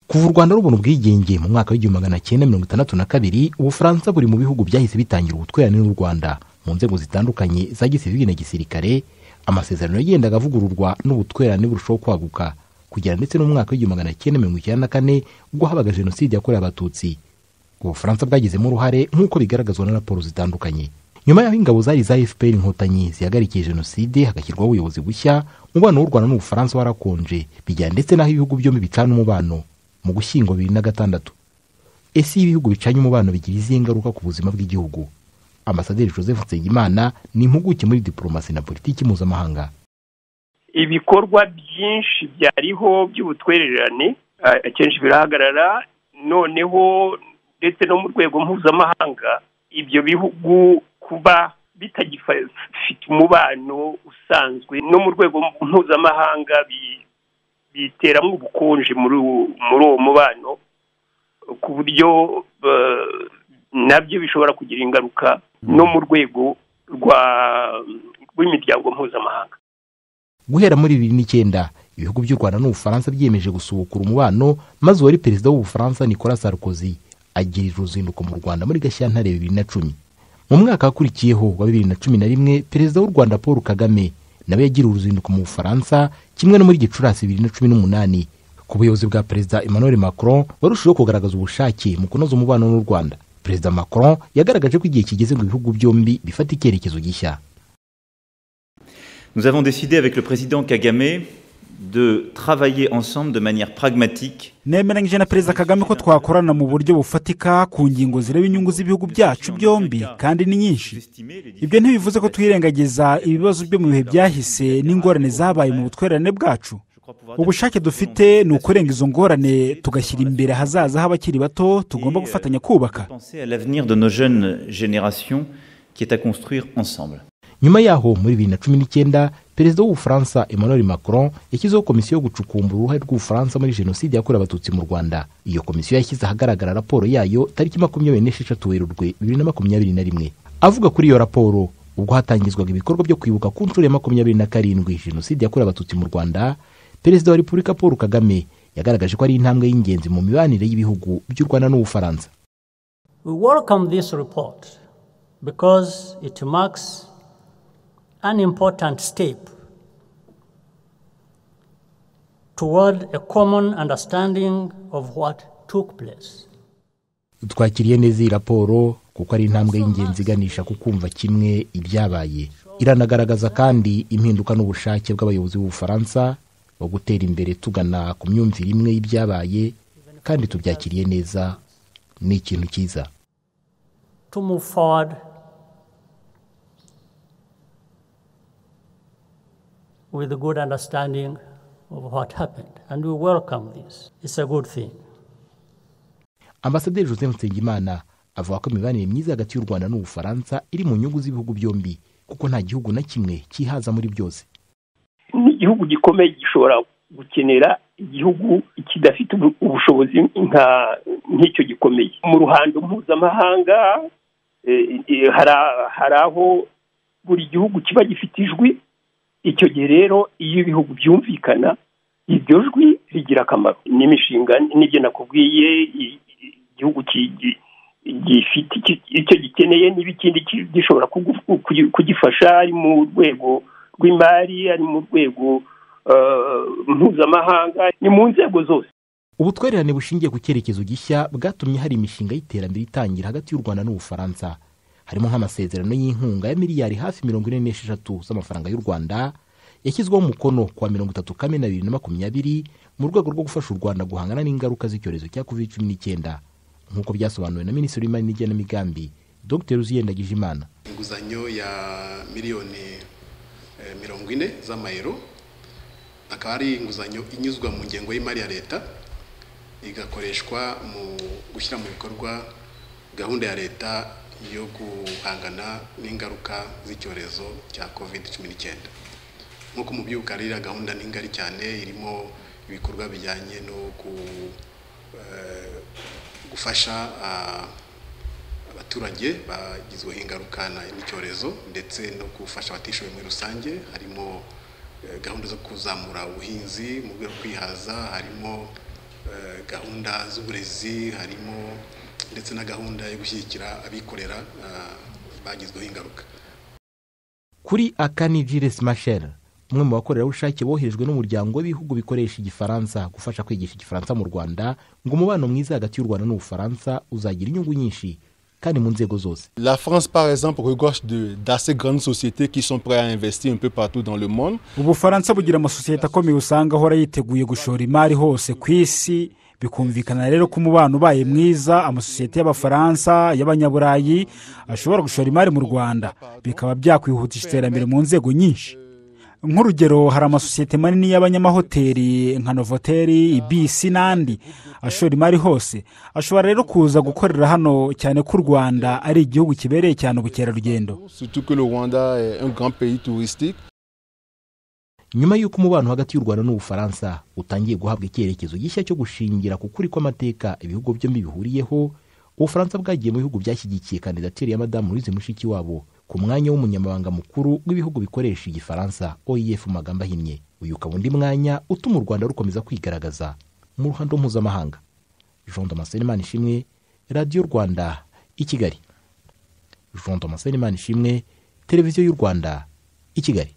kuva u rwanda rubona ubwigenge mu mwaka w'igihumbi magana cyenda mirongo itandatu na kabiri ubufaransa buri mu bihugu byahise bitangira ubutwererane n'u rwanda mu nzego zitandukanye za gisivili na gisirikare amasezerano yagendaga avugururwa n'ubutwererane burushaho kwaguka kugera ndetse n'umwaka w'igihumbi magana cyenda mirongo icyenda na kane ubwo habaga jenoside yakorewe abatutsi ubufaransa bwagizemo uruhare nk'uko bigaragazwa na raporo zitandukanye nyuma y'aho ingabo zari za fpr inkotanyi zihagarikiye jenoside hagashyirwaho ubuyobozi bushya umubano w'u rwanda n'ubufaransa warakonje bijyana ndetse n'aho ibihugu byombi bicana umubano mu gushyingo bibiri na gatandatu ese iyo ibihugu bicanye umubano bigira izihe ngaruka ku buzima bw'igihugu ambasaderi joseph nsengimana ni impuguke muri diporomasi na politiki mpuzamahanga ibikorwa byinshi byariho by'ubutwererane akenshi birahagarara noneho ndetse no mu rwego mpuzamahanga ibyo bihugu kuba bitagifite umubano usanzwe no mu rwego mpuzamahanga biteramo ubukonje muri uwo mubano ku buryo nabyo bishobora kugira ingaruka no mu rwego rw'imiryango mpuzamahanga guhera muri bibiri n'icyenda ibihugu by'u rwanda n'ubufaransa byiyemeje gusubukura umubano maze uwari perezida w'ubufaransa nicolas sarkozy agirira uruzinduko mu rwanda muri gashyantare bibiri na cumi mu mwaka wakurikiyeho wa bibiri na cumi na rimwe perezida w'u rwanda paul kagame nawe yagiriye uruzinduko mu bufaransa kimwe no muri gicurasi bibiri na cumi n'umunani ku buyobozi bwa perezida emmanuel macron barushijeho kugaragaza ubushake mu kunoza umubano n'u rwanda perezida macron yagaragaje ko igihe kigeze ngo ibihugu byombi bifate icyerekezo gishya Nous avons décidé avec le président Kagame de travailler ensemble de manière pragmatique nemeranyije na perezida kagame ko twakorana mu buryo bufatika ku ngingo zireba inyungu z'ibihugu byacu byombi kandi ni nyinshi ibyo ntibivuze ko twirengagiza ibibazo byo mu bihe byahise n'ingorane zabaye mu butwererane bwacu ubushake dufite ni ukurenga izo ngorane tugashyira imbere ahazaza h'abakiri bato tugomba gufatanya kubaka nyuma yaho muri bibiri na cumi n'icyenda perezida w'ubufaransa emmanuel macron yashyizeho komisiyo yo gucukumbura uruhare rw'ubufaransa muri jenoside yakorewe abatutsi mu rwanda iyo komisiyo yashyize ahagaragara raporo yayo tariki makumyabiri n'esheshatu werurwe bibiri na makumyabiri na rimwe avuga kuri iyo raporo ubwo hatangizwaga ibikorwa byo kwibuka ku nshuro ya makumyabiri na karindwi jenoside yakorewe abatutsi mu rwanda perezida wa repubulika paul kagame yagaragaje ko ari intambwe y'ingenzi mu mibanire y'ibihugu by'u rwanda n'ubufaransa we welcome this report because it marks an important step toward a common understanding of what took place. twakiriye neza iyi raporo kuko ari intambwe y'ingenzi iganisha ku kumva kimwe ibyabaye iranagaragaza kandi impinduka n'ubushake bw'abayobozi b'ubufaransa bwo gutera imbere tugana ku myumvire imwe y'ibyabaye kandi tubyakiriye neza ni ikintu cyiza to move forward with a good understanding of what happened. And we welcome this. It's a good thing. ambasaderi joseph nsengimana avuga ko imibanire myiza hagati y'u rwanda n'ubufaransa iri mu nyungu z'ibihugu byombi kuko nta gihugu na kimwe cyihaza muri byose ni igihugu gikomeye gishobora gukenera igihugu kidafite ubushobozi nk'icyo gikomeye mu ruhando mpuzamahanga hari aho buri gihugu kiba gifite ijwi icyo gihe rero iyo ibihugu byumvikana iryo jwi rigira akamaro n'imishinga n'ibyo nakubwiye igihugu gifite icyo gikeneye niba ikindi gishobora kugifasha ari mu rwego rw'imari ari mu rwego mpuzamahanga ni mu nzego zose ubutwererane bushingiye ku cyerekezo gishya bwatumye hari imishinga y'iterambere itangira hagati y'u rwanda n'ubufaransa harimo nk'amasezerano y'inkunga ya miliyari hafi mirongo ine n'esheshatu z'amafaranga y'u rwanda yashyizweho umukono kuwa mirongo itatu kamena bibiri na makumyabiri mu rwego rwo gufasha u rwanda guhangana n'ingaruka z'icyorezo cya covid cumi n'icyenda nk'uko byasobanuwe na minisitiri w'imari n'igenamigambi dr uziyenda gijimana inguzanyo ya miliyoni mirongo ine z'amayero akaba ari inguzanyo inyuzwa mu ngengo y'imari ya leta igakoreshwa mu gushyira mu bikorwa gahunda ya leta yo guhangana n'ingaruka z'icyorezo cya covid cumi n'icyenda nk'uko mubyuka ririya gahunda ni ngari cyane irimo ibikorwa bijyanye no gufasha abaturage bagizweho ingaruka n'icyorezo ndetse no gufasha abatishoboye muri rusange harimo gahunda zo kuzamura ubuhinzi mu rwego rwo kwihaza harimo eh, gahunda z'uburezi harimo ndetse na gahunda yo gushyigikira abikorera ah, bagizweho ingaruka kuri akani Gilles Machel umwe mu bakorerabushake boherejwe n'umuryango w'ibihugu bikoresha igifaransa gufasha kwigisha igifaransa mu rwanda ngo umubano mwiza hagati y'u rwanda n'ubufaransa uzagira inyungu nyinshi kandi mu nzego zose La France, par exemple, regorge de- d'assez grandes sociétés qui sont prêtes à investir un peu partout dans le monde. ubufaransa bugira amasosiyete akomeye usanga ahora yiteguye gushora imari hose ku isi bikumvikana rero ko umubano ubaye mwiza amasosiyete y'abafaransa y'abanyaburayi ashobora gushora imari mu rwanda bikaba byakwihutisha iterambere mu nzego nyinshi nk'urugero hari amasosiyete manini y'abanyamahoteli nka novoteri ibisi n'andi ashora imari hose ashobora rero kuza gukorera hano cyane ko u rwanda ari igihugu kibereye cyane ubukerarugendo Surtout que le Rwanda est un grand pays touristique. nyuma y'uko umubano hagati y'u rwanda n'ubufaransa utangiye guhabwa icyerekezo gishya cyo gushingira ku kuri kw'amateka ibihugu byombi bihuriyeho ubufaransa bwagiye mu bihugu byashyigikiye kandidatire ya madamu louise mushikiwabo ku mwanya w'umunyamabanga mukuru w'ibihugu bikoresha igifaransa oef mu magambo ahinnye uyu ukaba undi mwanya utuma u rwanda rukomeza kwigaragaza mu ruhando mpuzamahanga jean damascene manishimwe radiyo rwanda i kigali jean damascene manishimwe televiziyo y'u rwanda i kigali